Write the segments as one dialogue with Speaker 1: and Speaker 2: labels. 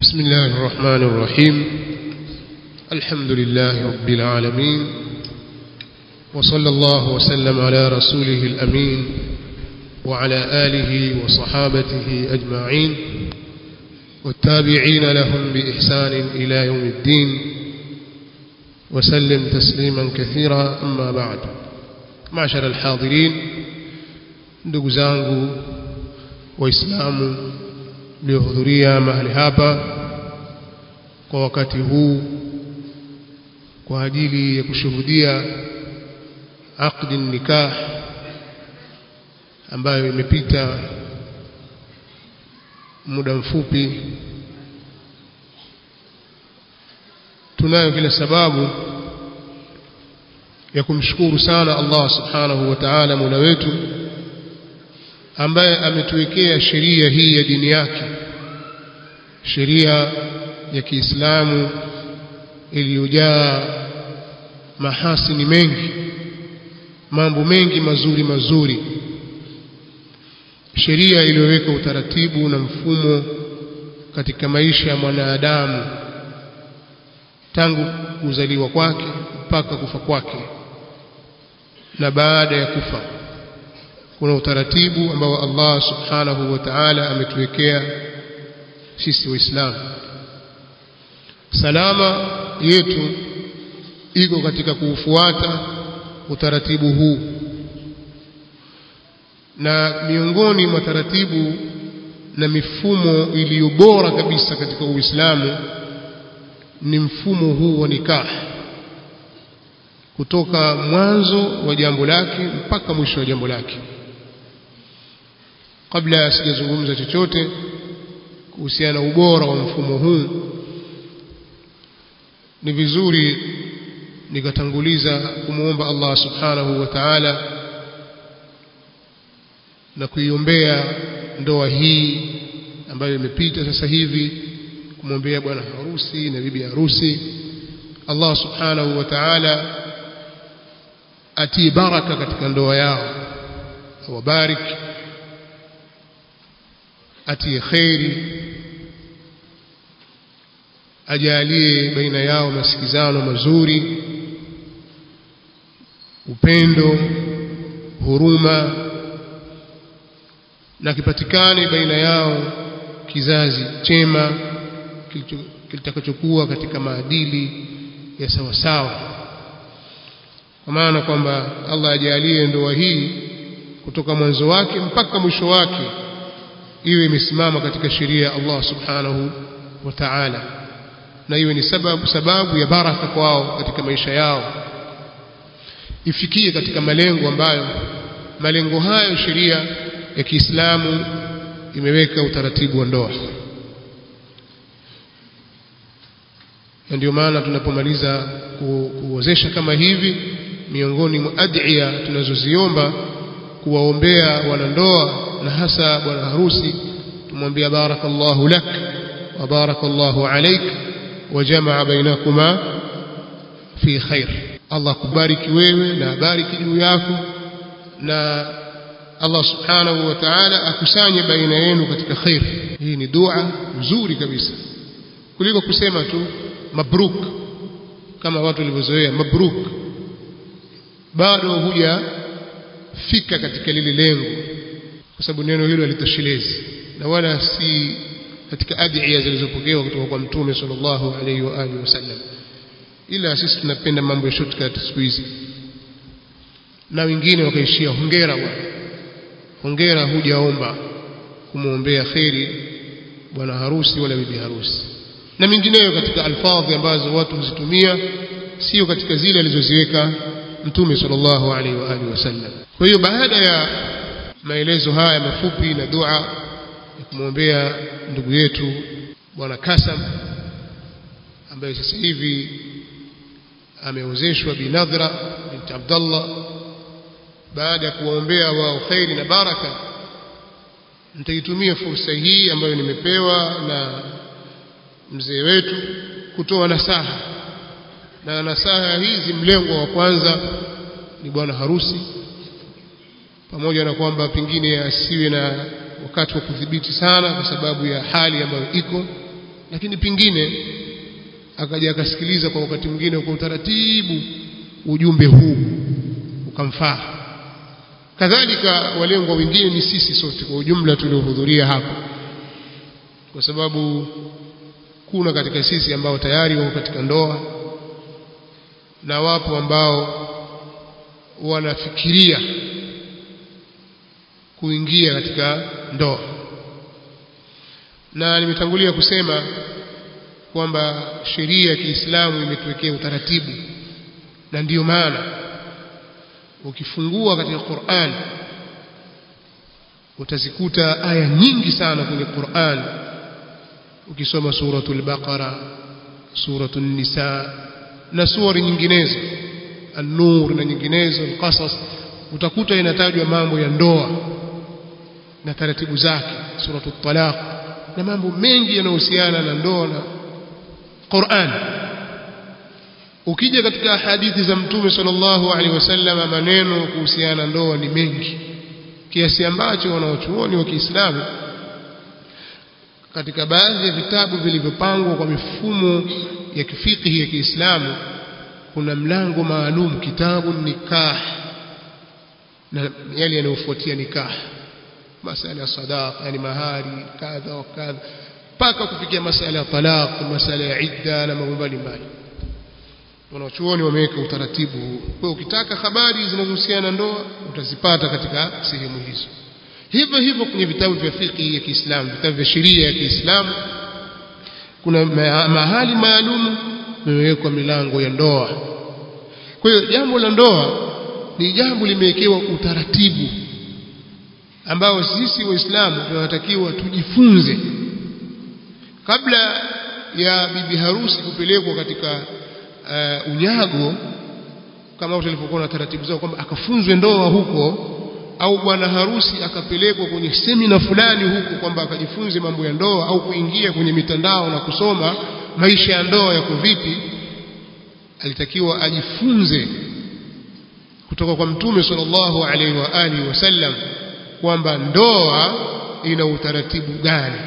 Speaker 1: بسم الله الرحمن الرحيم الحمد لله رب العالمين وصلى الله وسلم على رسوله الأمين وعلى آله وصحابته أجمعين والتابعين لهم بإحسان إلى يوم الدين وسلم تسليما كثيرا أما بعد معشر الحاضرين ndugu zangu waislamu mliohudhuria mahali hapa kwa wakati huu kwa ajili ya kushuhudia aqdi nikah ambayo imepita muda mfupi tunayo kila sababu ya kumshukuru sana Allah subhanahu wa ta'ala Mola wetu ambaye ametuwekea sheria hii ya dini yake sheria ya Kiislamu iliyojaa mahasini mengi mambo mengi mazuri mazuri sheria iliyoweka utaratibu na mfumo katika maisha ya mwanadamu tangu kuzaliwa kwake mpaka kufa kwake na baada ya kufa kuna utaratibu ambao Allah subhanahu wa ta'ala ametuwekea sisi waislamu salama yetu iko katika kuufuata utaratibu huu na miongoni mwa taratibu na mifumo iliyo bora kabisa katika Uislamu ni mfumo huu wa nikah kutoka mwanzo wa jambo lake mpaka mwisho wa jambo lake kabla sijazungumza chochote kuhusiana na ubora wa mfumo huu ni vizuri nikatanguliza kumwomba Allah subhanahu wa ta'ala na kuiombea ndoa hii ambayo imepita sasa hivi kumwombea bwana harusi na bibi harusi Allah subhanahu wa ta'ala atie baraka katika ndoa yao awabarik atie khairi ajalie baina yao masikizano mazuri upendo huruma na kipatikane baina yao kizazi chema kitakachokuwa katika maadili ya sawa sawa kwa maana kwamba Allah ajalie ndoa hii kutoka mwanzo wake mpaka mwisho wake iwe imesimama katika sheria ya Allah subhanahu wa ta'ala na iwe ni sababu sababu ya baraka kwao katika maisha yao ifikie katika malengo ambayo malengo hayo sheria ya Kiislamu imeweka utaratibu wa ndoa na ndio maana tunapomaliza kuozesha kama hivi miongoni mwa adhiya tunazoziomba kuwaombea wanandoa na hasa bwana harusi tumwambia barakallahu lak wa barakallahu alaik wa jamaa bainakuma fi khair Allah kubariki wewe na abariki juu yako na Allah subhanahu wa ta'ala akusanye baina yenu katika khair hii ni dua nzuri kabisa kuliko kusema tu mabruk kama watu walivyozoea mabruk bado huja fika katika lile lengo kwa sababu neno hilo halitoshelezi na wala si katika adhiya zilizopokewa kutoka kwa mtume sallallahu alaihi wa alihi wasallam ila sisi tunapenda mambo ya shortcut siku hizi na wengine wakaishia hongera bwana hongera hujaomba kumwombea kheri bwana harusi wala bibi harusi na mingineyo katika alfadhi ambazo watu huzitumia sio katika zile alizoziweka mtume sallallahu alaihi wa alihi wasallam kwa hiyo baada ya maelezo haya mafupi na dua ya kumwombea ndugu yetu bwana Kasam ambaye sasa hivi ameozeshwa binadhra binti Abdullah baada ya kuwaombea wao khairi na baraka nitaitumia fursa hii ambayo nimepewa na mzee wetu kutoa nasaha na nasaha hizi mlengo wa kwanza ni bwana harusi pamoja na kwamba pengine asiwe na wakati wa kudhibiti sana kwa sababu ya hali ambayo iko lakini pingine akaja akasikiliza kwa wakati mwingine kwa utaratibu ujumbe huu ukamfaa kadhalika walengwa wengine ni sisi sote kwa ujumla tuliohudhuria hapa kwa sababu kuna katika sisi ambao tayari wako katika ndoa na wapo ambao wanafikiria kuingia katika ndoa na nimetangulia kusema kwamba sheria ya Kiislamu imetuwekea utaratibu na ndiyo maana ukifungua katika Qur'an utazikuta aya nyingi sana kwenye Qur'an ukisoma suratul Baqara suratul Nisa na sura nyinginezo An-Nur na nyinginezo Al-Qasas utakuta inatajwa mambo ya ndoa na taratibu zake suratul Talaq na mambo mengi yanayohusiana na ndoa na Qur'an ukija katika hadithi za mtume sallallahu alaihi wasallam maneno kuhusiana na ndoa ni mengi kiasi ambacho wanaochuoni wa Kiislamu katika baadhi ya vitabu vilivyopangwa kwa mifumo ya kifikihi ya Kiislamu kuna mlango maalum kitabu nikah na yale yanayofuatia nikah masala ya sadaqa yani mahari kadha wa kadha mpaka kufikia masala ya talaq masala ya idda na mambo mbalimbali wanachuoni wameweka utaratibu huu kwa ukitaka habari zinazohusiana na ndoa utazipata katika sehemu hizo hivyo hivyo kwenye vitabu vya fiqh ya Kiislamu vitabu vya sheria ya Kiislamu kuna mahali maalum imewekwa milango ya ndoa kwa hiyo jambo la ndoa ni jambo limewekewa utaratibu ambao sisi waislamu tunatakiwa tujifunze kabla ya bibi harusi kupelekwa katika uh, unyago kama tulivyokuwa na taratibu zao kwamba akafunzwe ndoa huko au bwana harusi akapelekwa kwenye semina fulani huko kwamba akajifunze mambo ya ndoa au kuingia kwenye mitandao na kusoma maisha ya ndoa yako vipi alitakiwa ajifunze kutoka kwa mtume sallallahu alaihi wa alihi wasallam kwamba ndoa ina utaratibu gani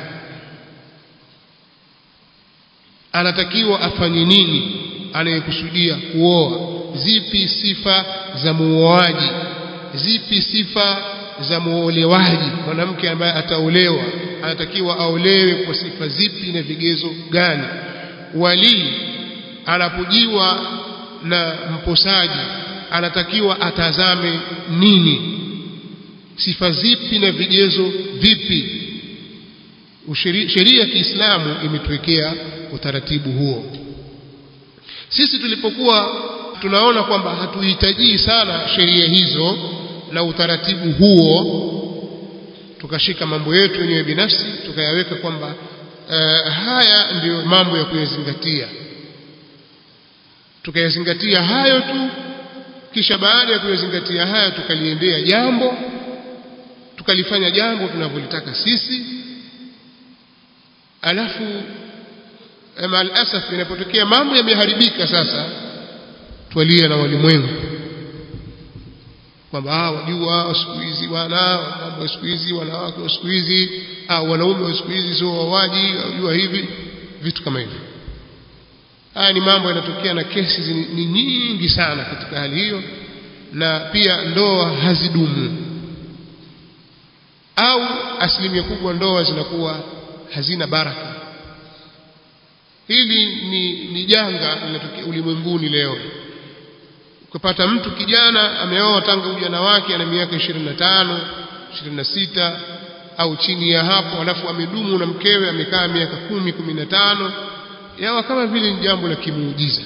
Speaker 1: anatakiwa afanye nini anayekusudia kuoa zipi sifa za muoaji zipi sifa za muolewaji mwanamke ambaye ataolewa anatakiwa aolewe kwa sifa zipi na vigezo gani wali anapojiwa na mposaji anatakiwa atazame nini sifa zipi na vigezo vipi sheria ya Kiislamu imetuwekea utaratibu huo sisi tulipokuwa tunaona kwamba hatuhitaji sana sheria hizo na utaratibu huo tukashika mambo yetu wenyewe binafsi tukayaweka kwamba uh, haya ndiyo mambo ya kuyazingatia tukayazingatia hayo tu kisha baada ya kuyazingatia haya tukaliendea jambo tukalifanya jambo tunavyolitaka sisi alafu maalasaf inapotokea mambo yameharibika sasa twalia na walimwengu kwamba wajua siku hizi wana mambo ya siku hizi wanawake wa siku hizi au wanaume wa siku hizi sio wawaji wajua hivi vitu kama hivyo haya ni mambo yanatokea na kesi ni nyingi sana katika hali hiyo na pia ndoa hazidumu au asilimia kubwa ndoa zinakuwa hazina baraka hili ni, ni janga linatokea ulimwenguni leo ukipata mtu kijana ameoa tangu ujana wake ana miaka 25 26 au chini ya hapo alafu amedumu na mkewe amekaa miaka kumi kumi na tano yawa kama vile ni jambo la kimuujiza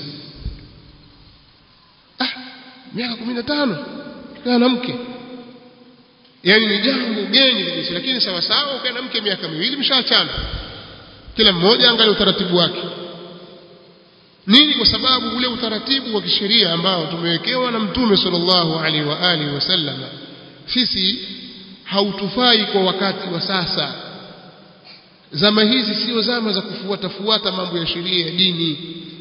Speaker 1: ah miaka kumi na tano kaa na mke yaani ni jambo geni kabisa lakini sawa sawa ukae na mke miaka miwili mshaachana kila mmoja angalia utaratibu wake nini kwa sababu ule utaratibu wa kisheria ambao tumewekewa na mtume sallallahu alaihi wa alihi wasallam sisi hautufai kwa wakati wa sasa zama hizi sio zama za kufuata fuata mambo ya sheria ya dini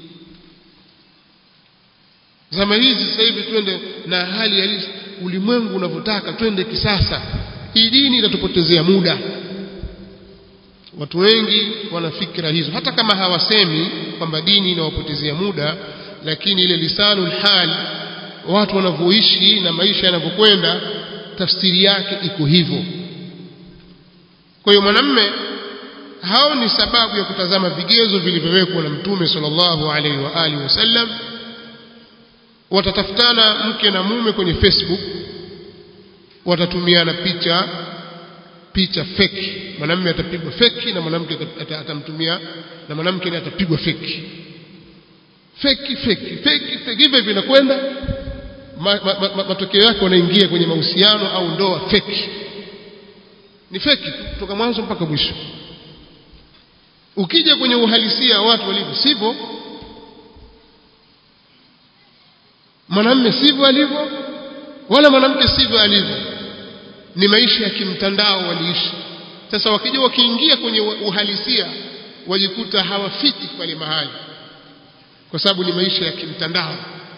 Speaker 1: zama hizi sasa hivi twende na hali ya ulimwengu unavyotaka twende kisasa hii dini itatupotezea muda watu wengi wana fikra hizo hata kama hawasemi kwamba dini inawapotezea muda lakini ile lisanul hal watu wanavyoishi na maisha yanavyokwenda tafsiri yake iko hivyo kwa hiyo mwanamme hao ni sababu ya kutazama vigezo vilivyowekwa na mtume sallallahu alaihi wa alihi wasallam watatafutana mke na mume kwenye Facebook watatumiana picha picha feki mwanamume atapigwa feki na mwanamke atamtumia na mwanamke naye atapigwa feki feki feki feki feki hivyo vinakwenda ma, ma, ma, matokeo yake wanaingia kwenye mahusiano au ndoa feki ni feki kutoka mwanzo mpaka mwisho ukija kwenye uhalisia watu walivyo sivyo mwanamume sivyo alivyo wala mwanamke sivyo alivyo ni maisha ya kimtandao waliishi sasa wakija wakiingia kwenye uhalisia wajikuta hawafiki pale mahali kwa sababu ni maisha ya kimtandao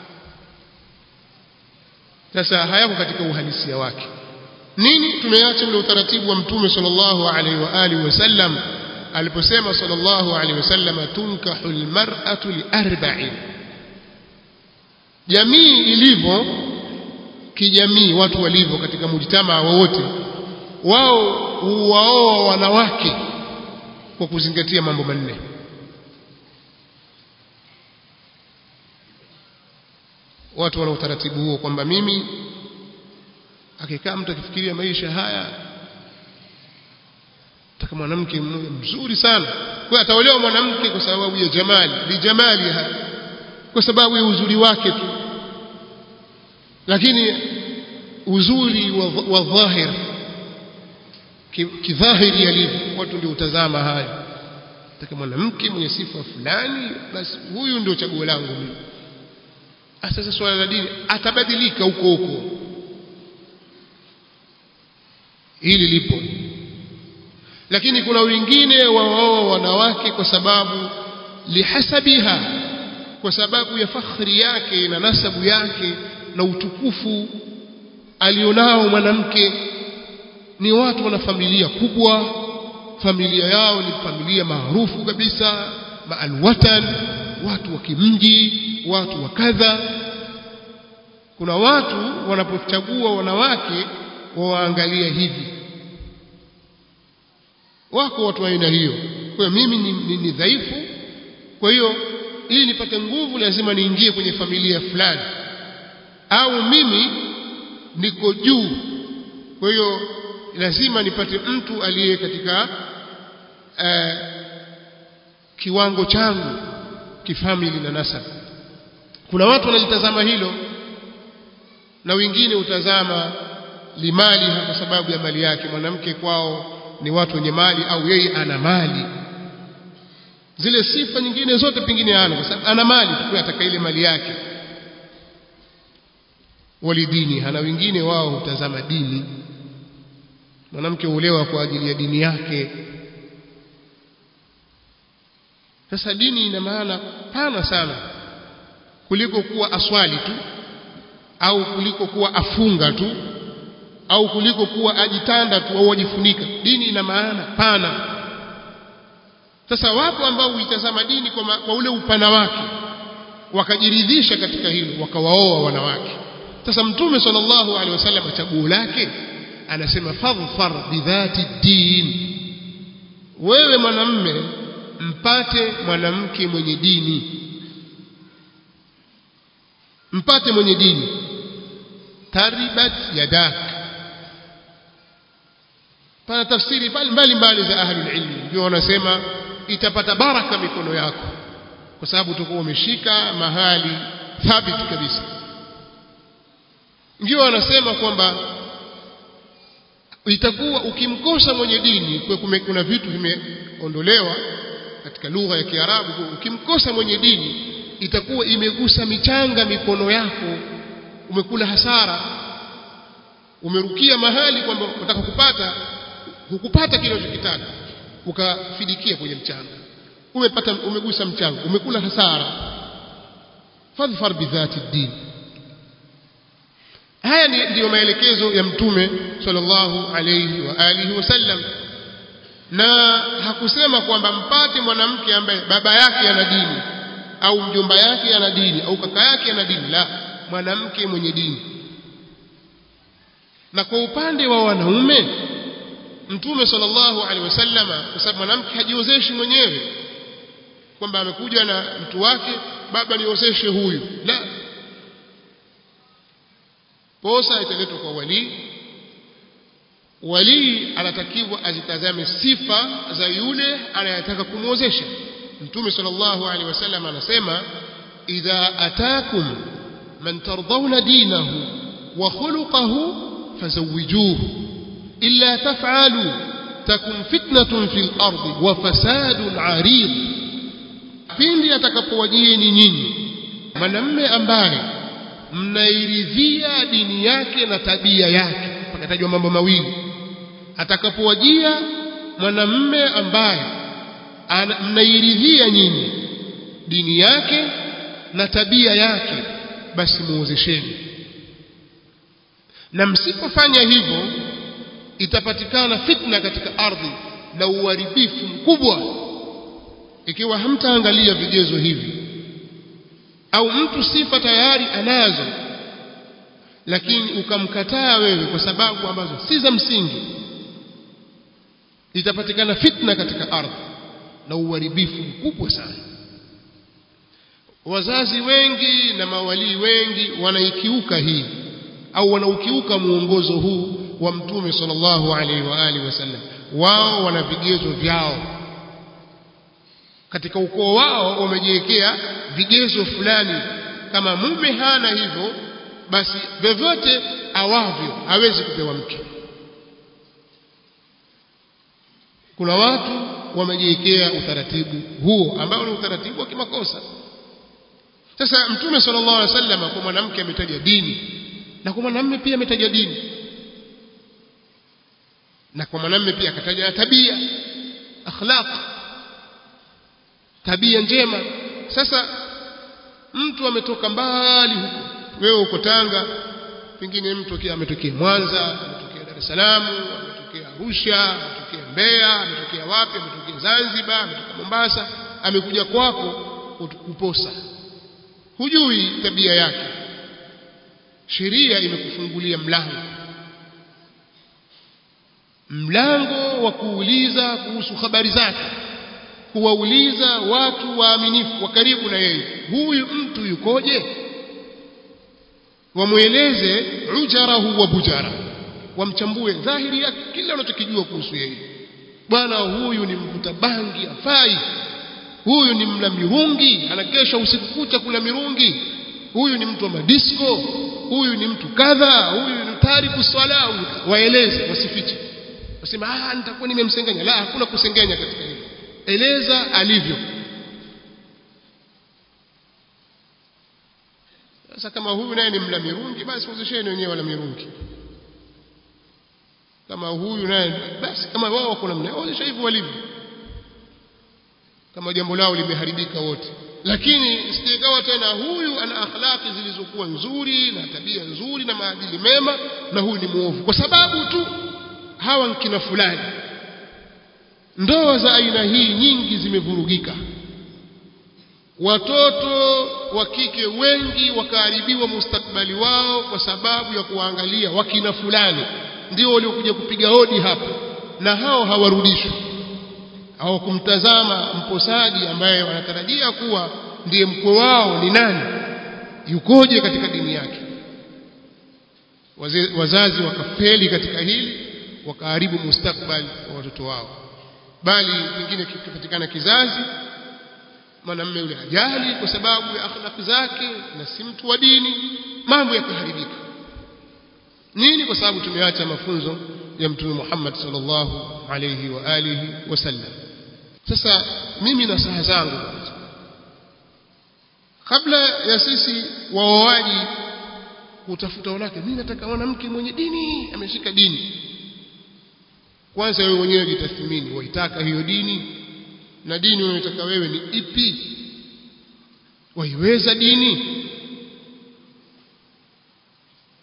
Speaker 1: sasa hayako katika uhalisia wake nini tumeacha ule utaratibu wa mtume sallallahu alaihi wa alihi wasallam aliposema sallallahu alaihi wasallam tunkahu almar'atu liarba'in jamii ilivyo kijamii watu walivyo katika mujtamaa wowote wao huwaoa wanawake kwa kuzingatia mambo manne watu wana utaratibu huo kwamba mimi akikaa mtu akifikiria maisha haya taka mwanamke mmoja mzuri sana kwa ataolewa mwanamke kwa sababu ya jamali lijamaliha kwa sababu ya uzuri wake tu lakini uzuri wa, wa dhahir kidhahiri alivyo watu ndio utazama haya taka mwanamke mwenye sifa fulani basi huyu ndio chaguo langu mimi sasa swala la dini atabadilika huko huko hili lipo lakini kuna wengine waoa wanawake kwa sababu lihasabiha kwa sababu ya fakhri yake na nasabu yake na utukufu alionao mwanamke ni watu wana familia kubwa familia yao ni familia maarufu kabisa maalwatan watu wa kimji watu wa kadha kuna watu wanapochagua wanawake wawaangalia hivi wako watu wa aina hiyo kwa hiyo mimi ni, ni, ni dhaifu kwa hiyo ili nipate nguvu lazima niingie kwenye familia fulani au mimi niko juu kwa hiyo lazima nipate mtu aliye katika uh, kiwango changu kifamili na nasab kuna watu wanajitazama hilo na wengine utazama limaliha kwa sababu ya mali yake mwanamke kwao ni watu wenye mali au yeye ana mali zile sifa nyingine zote pengine ana kwa sababu ana mali tu ataka ile mali yake walidini hana wengine wao hutazama dini mwanamke huolewa kwa ajili ya dini yake sasa dini ina maana pana sana kuliko kuwa aswali tu au kuliko kuwa afunga tu au kuliko kuwa ajitanda tu au ajifunika dini ina maana pana sasa wapo ambao huitazama dini kwa, ma, kwa ule upana wake wakajiridhisha katika hilo wakawaoa wanawake sasa mtume sallallahu alaihi wasallam chaguo lake anasema fadhfar bidhati din wewe mwanamme mpate mwanamke mwenye dini mpate mwenye dini taribat yadak pana tafsiri mbali mbali za ahlul ilmi ndio wanasema itapata baraka mikono yako kwa sababu utakuwa umeshika mahali thabiti kabisa ndio wanasema kwamba itakuwa ukimkosa mwenye dini kwa kuna vitu vimeondolewa katika lugha ya Kiarabu ukimkosa mwenye dini itakuwa imegusa michanga mikono yako umekula hasara umerukia mahali kwamba unataka kupata hukupata kile unachokitaka ukafidikia kwenye mchanga umepata umegusa mchanga umekula hasara fadhfar bidhati din haya ndiyo maelekezo ya mtume sallallahu alayhi wa alihi wasallam na hakusema kwamba mpate mwanamke ambaye baba yake ana dini au mjomba yake ana dini au kaka yake ana dini la mwanamke mwenye dini na kwa upande wa wanaume mtume sallallahu alaihi wasallama kwa sababu mwanamke hajiozeshi mwenyewe kwamba amekuja na mtu wake baba niozeshe huyu la posa italetwa kwa walii walii anatakiwa azitazame sifa za yule anayetaka kumwozesha mtume sallallahu alaihi wasallam anasema idha atakum man tardawna dinahu wa khuluquhu fazawijuhu illa taf'alu takun fitnatun fil ardi wa fasadun 'arid pindi atakapowajieni nyinyi mwanamme ambaye mnairidhia dini yake na tabia yake pakatajwa mambo mawili atakapowajia mwanamme ambaye mnairidhia nyinyi dini yake na tabia yake basi muozesheni na msipofanya hivyo itapatikana fitna katika ardhi na uharibifu mkubwa ikiwa hamtaangalia vigezo hivi au mtu sifa tayari anazo lakini ukamkataa wewe kwa sababu ambazo si za msingi itapatikana fitna katika ardhi na uharibifu mkubwa sana wazazi wengi na mawalii wengi wanaikiuka hii au wanaukiuka muongozo huu wa mtume sallallahu alaihi wa alihi wasallam wao wana vigezo vyao katika ukoo wao wamejiwekea vigezo fulani kama mume hana hivyo basi vyovyote awavyo hawezi kupewa mke kuna watu wamejiwekea utaratibu huo ambao ni utaratibu wa kimakosa sasa mtume sallallahu alaihi wasallam kwa mwanamke ametaja dini na kwa mwanamume pia ametaja dini na kwa mwanamume pia akataja tabia akhlaq tabia njema sasa mtu ametoka mbali huko wewe uko Tanga pengine mtu kia ametokea Mwanza ametokea Dar es Salaam ametokea Arusha ametokea Mbeya ametokea wapi ametokea Zanzibar ametokea Mombasa amekuja kwako kuposa hujui tabia yake sheria imekufungulia mlango mlango wa kuuliza kuhusu habari zake kuwauliza watu waaminifu wa karibu na yeye huyu mtu yukoje wamweleze ujarahu wa bujara wamchambue dhahiri yake kila unachokijua kuhusu yeye bwana huyu ni mvuta bangi afai huyu ni mla mirungi anakesha usiku kucha kula mirungi huyu ni mtu wa madisko huyu ni mtu kadha huyu ni tariku swala waeleze wasifiche wasema ah nitakuwa nimemsengenya la hakuna kusengenya katika hilo eleza alivyo sasa kama huyu naye ni mla mirungi basi wazesheni wenyewe wala mirungi kama huyu naye basi kama wao wako namna waonyesha hivyo walivyo kama jambo lao limeharibika wote lakini sijekawa tena huyu ana akhlaki zilizokuwa nzuri na tabia nzuri na maadili mema na huyu ni muovu kwa sababu tu hawa nkina fulani ndoa za aina hii nyingi zimevurugika watoto wa kike wengi wakaharibiwa mustakbali wao kwa sababu ya kuwaangalia wakina fulani ndio waliokuja kupiga hodi hapa na hao hawarudishwi au kumtazama mposaji ambaye wanatarajia kuwa ndiye mkwe wao ni nani yukoje katika dini yake Waze, wazazi wakafeli katika hili wakaharibu mustakbali wa watoto wao bali pengine kipatikana kizazi mwanamume yule ajali kwa sababu ya akhlaq zake na si mtu wa dini mambo yakaharibika nini kwa sababu tumeacha mafunzo ya mtume Muhammad sallallahu alayhi wa alihi wasallam sasa mimi na saha zangu kabla ya sisi waoaji kutafuta wanawake mimi nataka mwanamke mwenye dini ameshika dini kwanza wewe mwenyewe jitathmini waitaka hiyo dini na dini unayotaka wewe ni ipi waiweza dini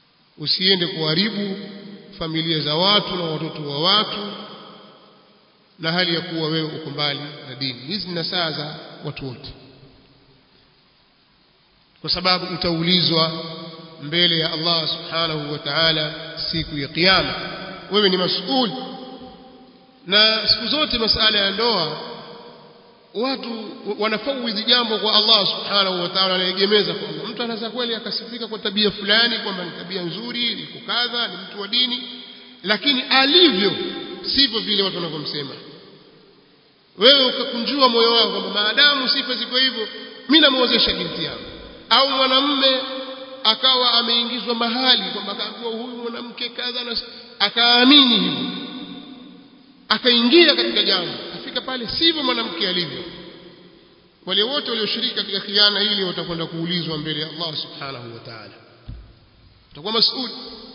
Speaker 1: usiende kuharibu familia za watu na watoto wa watu na hali ya kuwa wewe uko mbali na dini hizi ni nasaha za watu wote kwa sababu utaulizwa mbele ya Allah subhanahu wa ta'ala siku ya kiyama wewe ni mas'ul na siku zote masala ya ndoa watu wanafawidhi jambo kwa Allah subhanahu wa ta'ala anaegemeza kwa Allah mtu anaweza kweli akasifika kwa tabia fulani kwamba ni tabia nzuri ni kukadha ni mtu wa dini lakini alivyo sivyo vile watu wanavyomsema wewe ukakunjua moyo wako kwamba maadamu sifa ziko hivyo mimi namuozesha binti yangu au mwanamume akawa ameingizwa mahali kwamba akaambiwa huyu mwanamke kadha na akaamini hivyo akaingia katika jambo afika pale sivyo mwanamke alivyo wale wote walioshiriki katika khiana hili watakwenda kuulizwa mbele ya Allah subhanahu wa ta'ala utakuwa mas'ul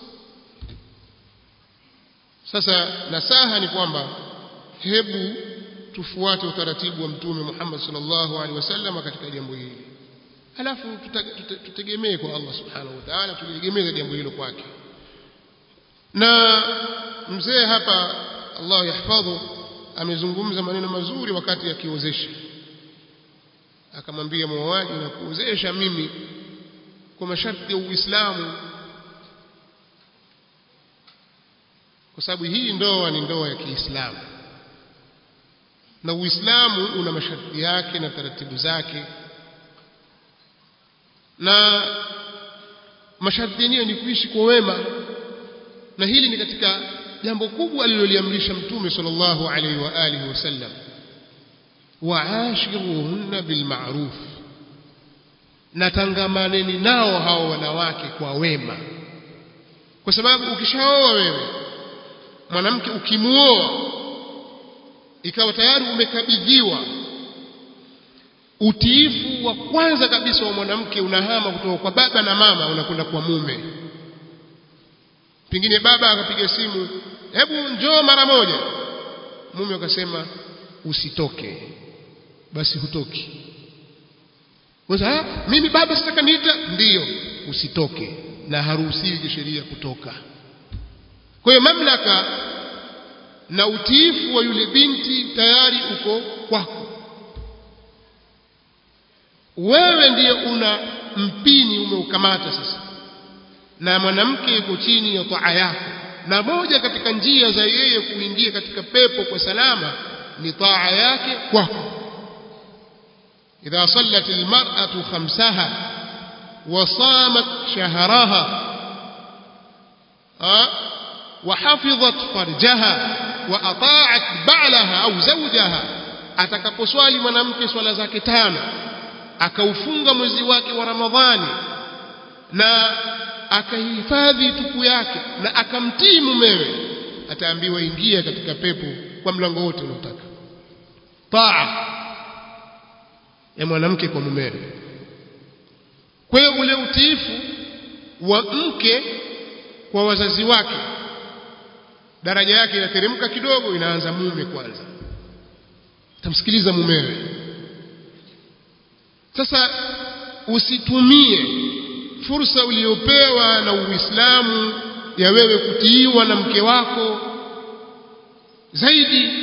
Speaker 1: sasa nasaha ni kwamba hebu tufuate utaratibu wa mtume Muhammad sallallahu alaihi wasallam katika jambo hili halafu tutegemee kwa Allah subhanahu wa ta'ala tuliegemeze jambo hilo kwake na mzee hapa Allah yahfadhu amezungumza maneno mazuri wakati akiozesha akamwambia muoaji na kuozesha mimi kwa masharti ya Uislamu kwa sababu hii ndoa ni ndoa ya Kiislamu na Uislamu una masharti yake na taratibu zake na masharti yenyewe ni kuishi kwa wema na hili ni katika jambo kubwa aliloliamrisha mtume sallallahu alaihi wa alihi wasallam waashiruhunna bilma'ruf na tangamaneni nao hao wanawake kwa wema kwa sababu ukishaoa wewe mwanamke ukimuoa ikawa tayari umekabidhiwa utiifu wa kwanza kabisa wa mwanamke unahama kutoka kwa baba na mama unakwenda kwa mume pengine baba akapiga simu hebu njoo mara moja mume akasema usitoke basi hutoki Wasa, mimi baba sitaka niita ndiyo usitoke na haruhusiwi kisheria kutoka kwa hiyo mamlaka na utiifu wa yule binti tayari uko kwako wewe ndiye una mpini umeukamata sasa na mwanamke yuko chini ya taa yako na moja katika njia za yeye kuingia katika pepo kwa salama ni taa yake kwako idha sallat almar'atu khamsaha wa samat shahraha وحفظت فرجها وأطاعت بعلها أو زوجها atakaposwali mwanamke swala zake tano akaufunga mwezi wake wa Ramadhani na akahifadhi tupu yake na akamtii mumewe ataambiwa ingia katika pepo kwa mlango wote unaotaka taa ya mwanamke kwa mumewe kwa hiyo ule utiifu wa mke kwa wazazi wake daraja yake inateremka kidogo inaanza mume kwanza tamsikiliza mumewe sasa usitumie fursa uliyopewa na Uislamu ya wewe kutiiwa na mke wako zaidi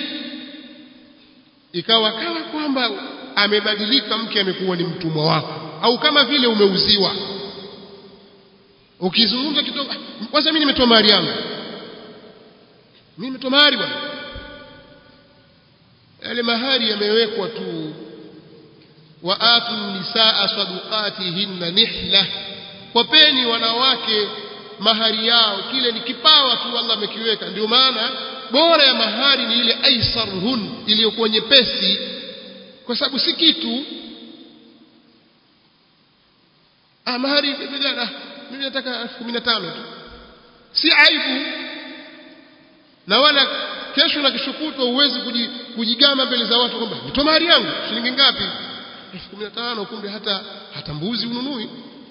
Speaker 1: ikawa kama kwamba amebadilika mke amekuwa ni mtumwa wako au kama vile umeuziwa ukizungumza kidogo kwanza mimi nimetoa mahari yangu mimi nimetoa mahari bwana yale mahari yamewekwa tu wa atu nisaa sadaqatihinna nihla wapeni wanawake mahari yao kile ni kipawa tu Allah amekiweka ndio maana bora ya mahari ni ile aisarhun iliyokuwa nyepesi kwa sababu si kitu ah mahari vijana mimi nataka 15 tu si aibu na wala kesho na kishukutwa uwezi kujigama mbele za watu kwamba nitoa mahari yangu shilingi ngapi 15 kumbe hata hata mbuzi ununui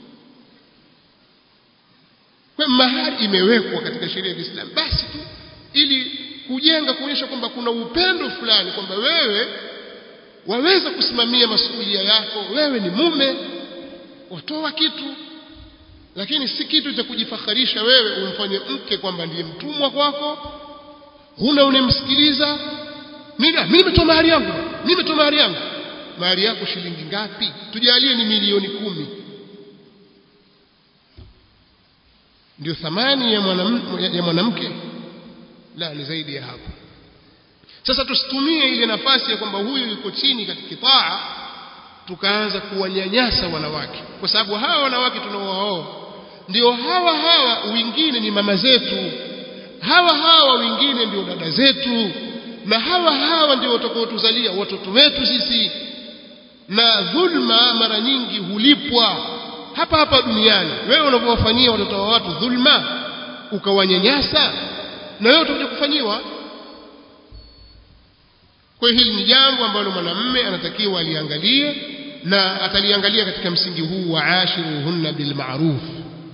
Speaker 1: kwa mahari imewekwa katika sheria ya Kiislamu basi tu ili kujenga kuonyesha kwamba kuna upendo fulani kwamba wewe waweza kusimamia masuhulia yako wewe ni mume watoa kitu lakini si kitu cha kujifakharisha wewe umfanye mke kwamba ndiye mtumwa kwako huna unemsikiliza mimi mimi nimetoa mahari yangu mimi nimetoa mahari yangu mahari yako shilingi ngapi tujalie ni milioni kumi ndio thamani ya mwanamke ya mwanamke la ni zaidi ya hapo sasa tusitumie ile nafasi ya kwamba huyu yuko chini katika kitaa tukaanza kuwanyanyasa wanawake kwa sababu hawa wanawake tunaowaoa ndio hawa hawa wengine ni mama zetu hawa hawa wengine ndio dada zetu na hawa hawa ndio watakaotuzalia watoto wetu sisi na dhulma mara nyingi hulipwa hapa hapa duniani wewe unapowafanyia watoto wa watu dhulma ukawanyanyasa na wewe utakuja kufanyiwa kwa hiyo hili ni jambo ambalo mwanamume anatakiwa aliangalie na ataliangalia katika msingi huu wa ashiruhunna bil ma'ruf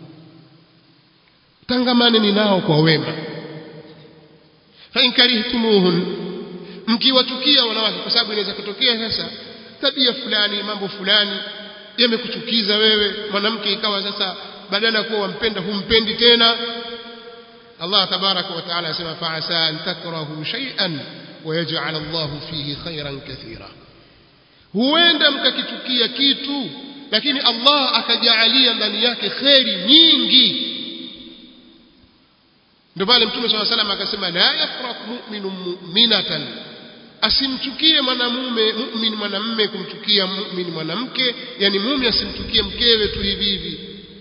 Speaker 1: tangamane ni nao kwa wema fa in karihtumuhun mkiwachukia wanawake kwa sababu inaweza kutokea sasa tabia fulani mambo fulani yamekuchukiza wewe mwanamke ikawa sasa badala ya kuwa wampenda humpendi tena Allah tabaraka wa taala asema fa asa an takrahu shay'an ويجعل الله فيه خيرا كثيرا huenda mkakichukia kitu lakini Allah akajaalia ndani yake kheri nyingi ndio pale mtume swalla salam akasema la yafraq mu'minu mu'minatan asimchukie mwanamume mu'min mwanamume kumchukia mu'min mwanamke yani mume asimchukie mkewe tu hivi hivi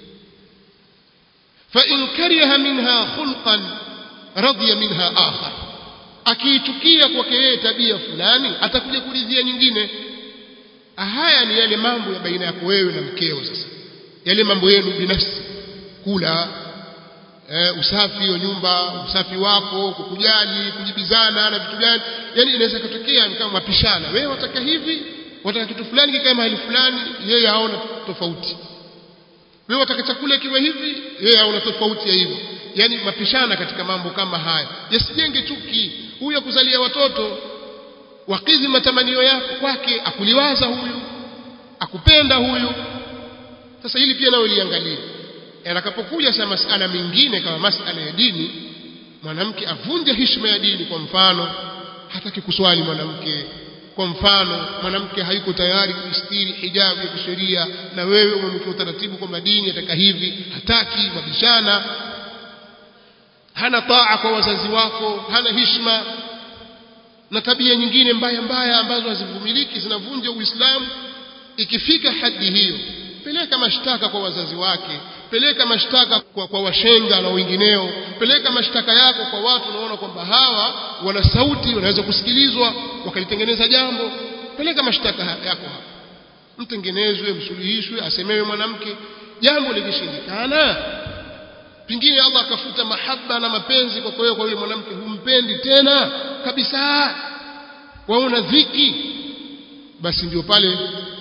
Speaker 1: fa in kariha minha khulqan radiya minha akhar akiitukia kwake yeye tabia fulani atakuja kuridhia nyingine haya ni yale mambo ya baina yako wewe na mkeo sasa yale mambo yenu binafsi kula e, usafi wa nyumba usafi wako kukujali kujibizana na vitu gani yani inaweza kutokea kama mapishana wewe wataka hivi wataka kitu fulani kikae mahali fulani yeye haona tofauti wewe wataka chakula kiwe hivi yeye haona tofauti ya hivyo yani mapishana katika mambo kama haya yasijenge chuki huyu akuzalia watoto wakidhi matamanio yako kwake akuliwaza huyu akupenda huyu sasa hili pia nawe liangalie atakapokuja sasa masala mengine kama masala ya dini mwanamke avunje heshima ya dini kwa mfano hataki kuswali mwanamke kwa mfano mwanamke hayuko tayari kustiri hijabu ya kisheria na wewe umemwekea utaratibu kwamba dini ataka hivi hataki mabishana hana taa kwa wazazi wako hana hishma na tabia nyingine mbaya mbaya ambazo hazivumiliki zinavunja uislamu ikifika hadi hiyo peleka mashtaka kwa wazazi wake peleka mashtaka kwa, kwa washenga na wengineo peleka mashtaka yako kwa watu unaona kwamba hawa wana sauti wanaweza kusikilizwa wakalitengeneza jambo peleka mashtaka yako hapa mtengenezwe msuluhishwe asemewe mwanamke jambo likishindikana pengine Allah akafuta mahaba na mapenzi kwa kwa yule mwanamke humpendi tena kabisa waona dhiki basi ndio pale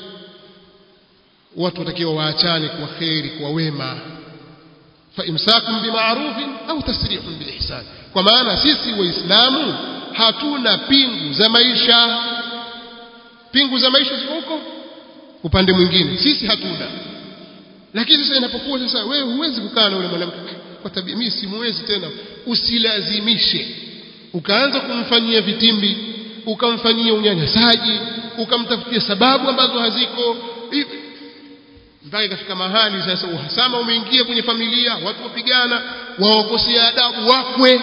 Speaker 1: watu watakiwa waachane kwa kheri kwa wema fa imsakum bima'rufin au tasrihun biihsan kwa maana sisi waislamu hatuna pingu za maisha pingu za maisha ziko huko upande mwingine sisi hatuna lakini sasa inapokuwa sasa wewe huwezi kukaa na yule mwanamke kwa tabia mimi simuwezi tena usilazimishe ukaanza kumfanyia vitimbi ukamfanyia unyanyasaji ukamtafutia sababu ambazo haziko mpaka ikafika mahali sasa uhasama umeingia kwenye familia watu wapigana waokosea adabu wakwe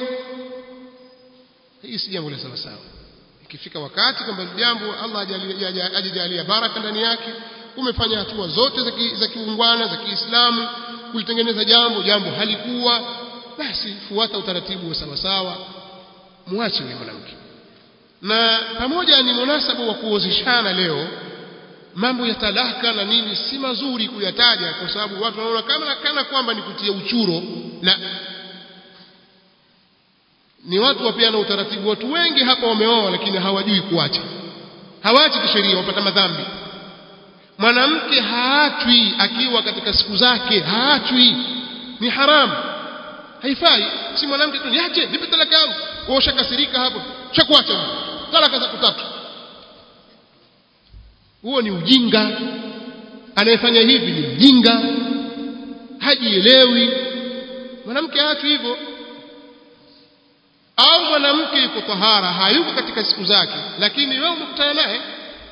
Speaker 1: hii si jambo la sawa sawa ikifika wakati kwamba jambo Allah ajajalia baraka ndani yake umefanya hatua zote za kiungwana za Kiislamu kulitengeneza jambo jambo halikuwa basi fuata utaratibu wa sawa sawa muache yule mwanamke na pamoja ni munasaba wa kuozeshana leo mambo ya talaka na nini si mazuri kuyataja kwa sababu watu wanaona kama kana kwamba ni kutia uchuro la ni watu wapeana utaratibu watu wengi hapa wameoa lakini hawajui kuacha hawachi kisheria wapata madhambi mwanamke haachwi akiwa katika siku zake haachwi ni haramu haifai si mwanamke tu niache nipe talaka yangu wewe ushakasirika hapo chakuacha talaka za kutatu huo ni ujinga anayefanya hivi ni mjinga hajielewi mwanamke haachwi hivyo au mwanamke yuko tahara hayuko katika siku zake lakini wewe umekutana naye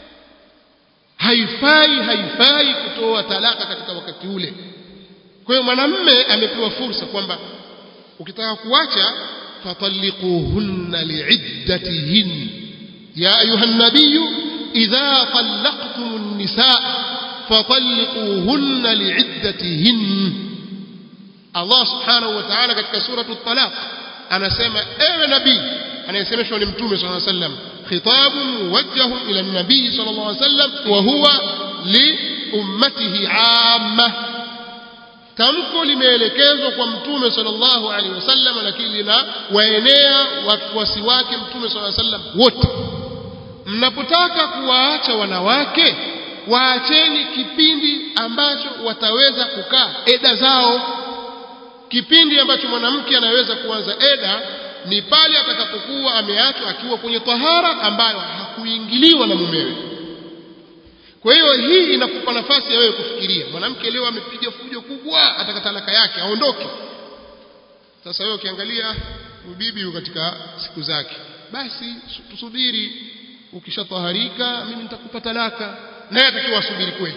Speaker 1: haifai haifai kutoa talaka katika wakati ule kwa hiyo mwanamme amepewa fursa kwamba ukitaka kuacha fatalliquhunna liiddatihin ya ayuha nabiy idha talaqtum an-nisaa fatalliquhunna liiddatihin Allah subhanahu wa ta'ala katika suratu at-talaq anasema ewe nabii anayesemeshwa ni mtume sallallahu alayhi wasallam khitab muwajjah ila an-nabii sallallahu alayhi wasallam wa huwa li ummatihi amma tamko limeelekezwa kwa mtume sallallahu alaihi wasallam lakini lina waenea wafuasi wake mtume sallallahu alaihi wasallam wote mnapotaka kuwaacha wanawake waacheni kipindi ambacho wataweza kukaa eda zao kipindi ambacho mwanamke anaweza kuanza eda ni pale atakapokuwa ameachwa akiwa kwenye tahara ambayo hakuingiliwa na mumewe kwa hiyo hii inakupa nafasi ya wewe kufikiria mwanamke leo amepiga fujo kubwa ataka talaka yake aondoke sasa wewe ukiangalia bibi yuko katika siku zake basi tusubiri ukishataharika mimi nitakupa talaka naye atakiwa asubiri kweli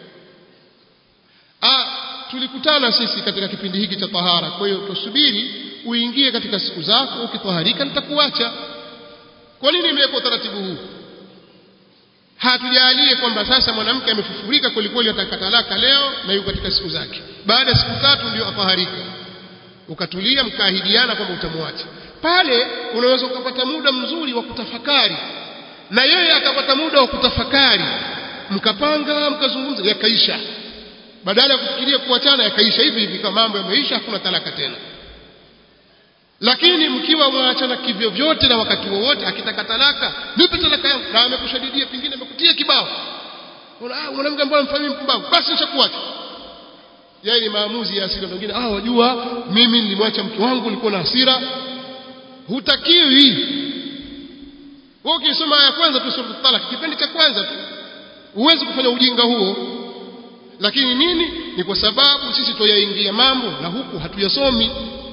Speaker 1: ah tulikutana sisi katika kipindi hiki cha tahara kwa hiyo tusubiri uingie katika siku zako ukitaharika nitakuacha kwa nini imewekwa utaratibu huu hatujalie kwamba sasa mwanamke amefufurika kweli kweli atakatalaka leo na yuko katika siku zake baada ya siku tatu ndio ataharika ukatulia mkaahidiana kwamba utamwacha pale unaweza ukapata muda mzuri wa kutafakari na yeye akapata muda wa kutafakari mkapanga mkazungumza yakaisha badala ya kufikiria kuachana yakaisha hivi hivi kama mambo yameisha hakuna talaka tena lakini mkiwa mwaachana kivyo vyote na wakati wowote akitaka talaka nipe talaka yangu na amekushadidia pengine amekutia kibao mwanamke ambaye amfanyia mpumbavu basi nishakuacha yeye ni maamuzi ya hasira wengine ah wajua mimi nilimwacha mke wangu nilikuwa na hasira hutakiwi wewe ukisoma ya kwanza tu sura talak kipindi cha kwanza tu huwezi kufanya ujinga huo lakini nini ni kwa sababu sisi tuyaingia mambo na huku hatuyasomi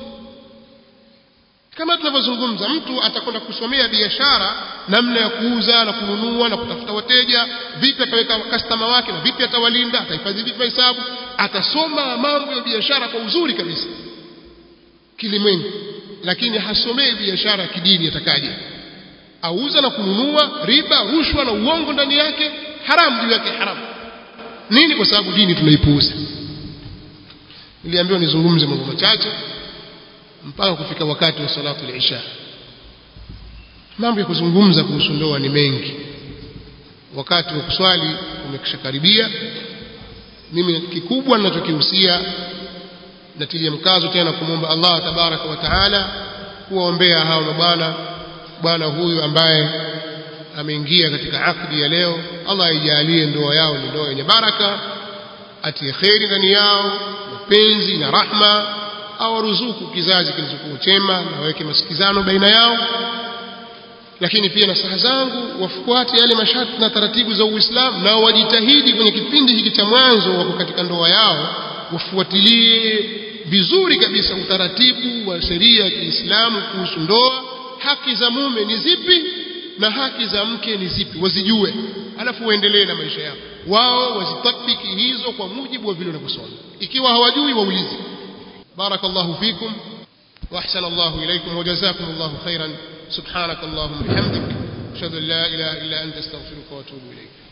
Speaker 1: kama tunavyozungumza mtu atakwenda kusomea biashara namna ya kuuza na kununua na kutafuta wateja vipi ataweka customer wake na vipi atawalinda atahifadhi vipi hesabu atasoma mambo ya biashara kwa uzuri kabisa kilimwengu lakini hasomei biashara ya kidini atakaje auza na kununua riba rushwa na uongo ndani yake haramu juu yake haramu nini kwa sababu dini tunaipuuza niliambiwa nizungumze mambo machache mpaka kufika wakati wa salatu al-isha mambo ya kuzungumza kuhusu ndoa ni mengi wakati wa kuswali umekishakaribia mimi kikubwa ninachokihusia natilia mkazo tena kumwomba Allah tabaraka wa taala kuwaombea hao mabwana bwana huyu ambaye ameingia katika akdi ya leo Allah aijalie ndoa yao ni ndoa yenye baraka atie kheri ndani yao mapenzi na rahma awaruzuku kizazi kilichokuwa chema na waweke masikizano baina yao lakini pia nasaha zangu wafuate yale masharti na taratibu za Uislamu na wajitahidi kwenye kipindi hiki cha mwanzo wako katika ndoa yao wafuatilie vizuri kabisa utaratibu wa sheria ya Kiislamu kuhusu ndoa haki za mume ni zipi na haki za mke ni zipi wazijue alafu waendelee na maisha yao wao wazitabiki hizo kwa mujibu wa vile wanavyosoma ikiwa hawajui waulize بارك الله فيكم وأحسن الله إليكم وجزاكم الله خيرا سبحانك اللهم وبحمدك أشهد أن لا إله إلا أنت استغفرك وأتوب إليك